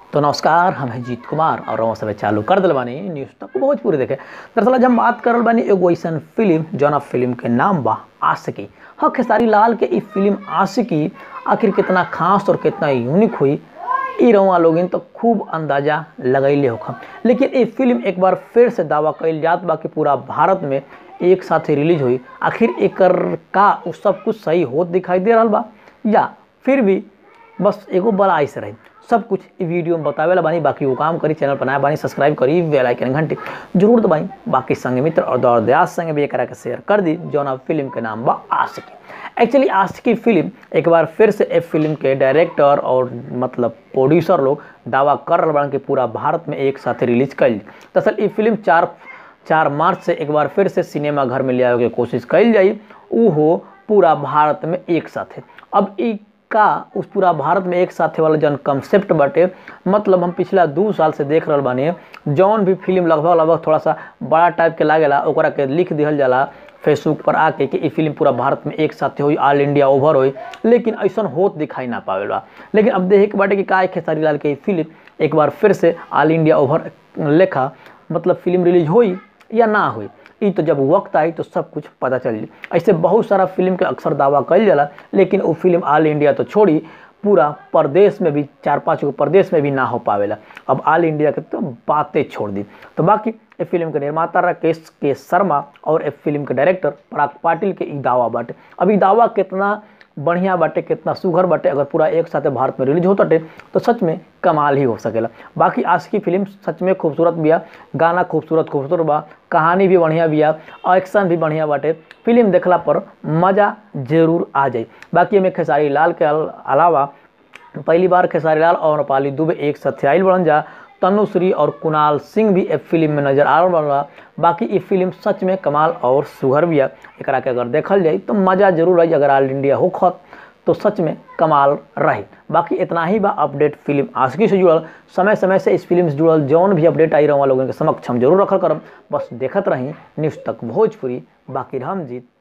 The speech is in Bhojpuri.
तो नमस्कार हम हैं जीत कुमार और हम सब चालू कर दिल बानी न्यूज़ तक भोजपुरी देखे दरअसल आज हम बात करल बानी एगो ऐसन फिल्म जौन फिल्म के नाम बा आशिकी हाँ खेसारी लाल के ई फिल्म आशिकी आखिर कितना खास और कितना यूनिक हुई ई रउआ लोगिन तो खूब अंदाजा लगैले होखम लेकिन ये फिल्म एक बार फिर से दावा कइल जात बा कि पूरा भारत में एक साथ रिलीज हुई आखिर एकर का उ सब कुछ सही होत दिखाई दे रहल बा या फिर भी बस एगो बड़ा से रही सब कुछ ई वीडियो में बतावे ला बानी बाकी वो काम करी चैनल बनाए बानी सब्सक्राइब करी बेल आइकन घंटी जरूर दबाई बाकी संग मित्र और दौर दयास संग भी एकरा के शेयर कर दी जौन फिल्म के नाम बा आशिकी एक्चुअली आशिकी फिल्म एक बार फिर से ए फिल्म के डायरेक्टर और मतलब प्रोड्यूसर लोग दावा कर रहे बान कि पूरा भारत में एक साथ रिलीज कल दरअसल ये फिल्म चार चार मार्च से एक बार फिर से सिनेमा घर में ले आवे के कोशिश कल जाई ऊ हो पूरा भारत में एक साथ अब ई का उस पूरा भारत में एक साथे वाला जौन कंसेप्ट बाटे मतलब हम पिछला दू साल से देख रहल बानी जौन भी फिल्म लगभग लगभग थोड़ा सा बड़ा टाइप के लागेला ओकरा के लिख दिहल जाला फेसबुक पर आके कि ई फिल्म पूरा भारत में एक साथे हुई ऑल इंडिया ओवर हुई लेकिन ऐसा होत दिखाई ना पावेला लेकिन अब देखे के बाटे कि का खेसारी लाल के ई फिल्म एक बार फिर से ऑल इंडिया ओवर लेखा मतलब फिल्म रिलीज हुई या ना हुई ई तो जब वक्त आई तो सब कुछ पता चल जाई ऐसे बहुत सारा फिल्म के अक्सर दावा कल जाला लेकिन वो फिल्म ऑल इंडिया तो छोड़ी पूरा प्रदेश में भी चार पाँच गो प्रदेश में भी ना हो पावेला अब ऑल इंडिया के तो बातें छोड़ दी तो बाकी ए फिल्म के निर्माता राकेश के शर्मा और ए फिल्म के डायरेक्टर पराग पाटिल के ई दावा बाटे अब ई दावा कितना बढ़िया बाटे कितना सुघर बाटे अगर पूरा एक साथ भारत में रिलीज होता तो सच में कमाल ही हो सकेला बाकी आज की फिल्म सच में खूबसूरत बिया गाना खूबसूरत खूबसूरत बा कहानी भी बढ़िया बिया एक्शन भी बढ़िया बाटे फिल्म देखला पर मज़ा जरूर आ जाए बाकी हमें खेसारी लाल के अलावा पहली बार खेसारी लाल और नेपाली दुबे एक साथ आयल बढ़न जा तनुश्री और कुणाल सिंह भी ए फिल्म में नजर आ रहा बा बाकी ये फिल्म सच में कमाल और सुघर भी है एक के अगर देखल जाए तो मज़ा जरूर रही अगर ऑल इंडिया होखत तो सच में कमाल रही बाकी इतना ही बा अपडेट फिल्म आशिकी से जुड़ल समय समय से इस फिल्म से जुड़ल जौन भी अपडेट आई रहा लोगों के समक्ष हम जरूर रखल करम बस देखत रही न्यूज़ तक भोजपुरी बाकी हम जीत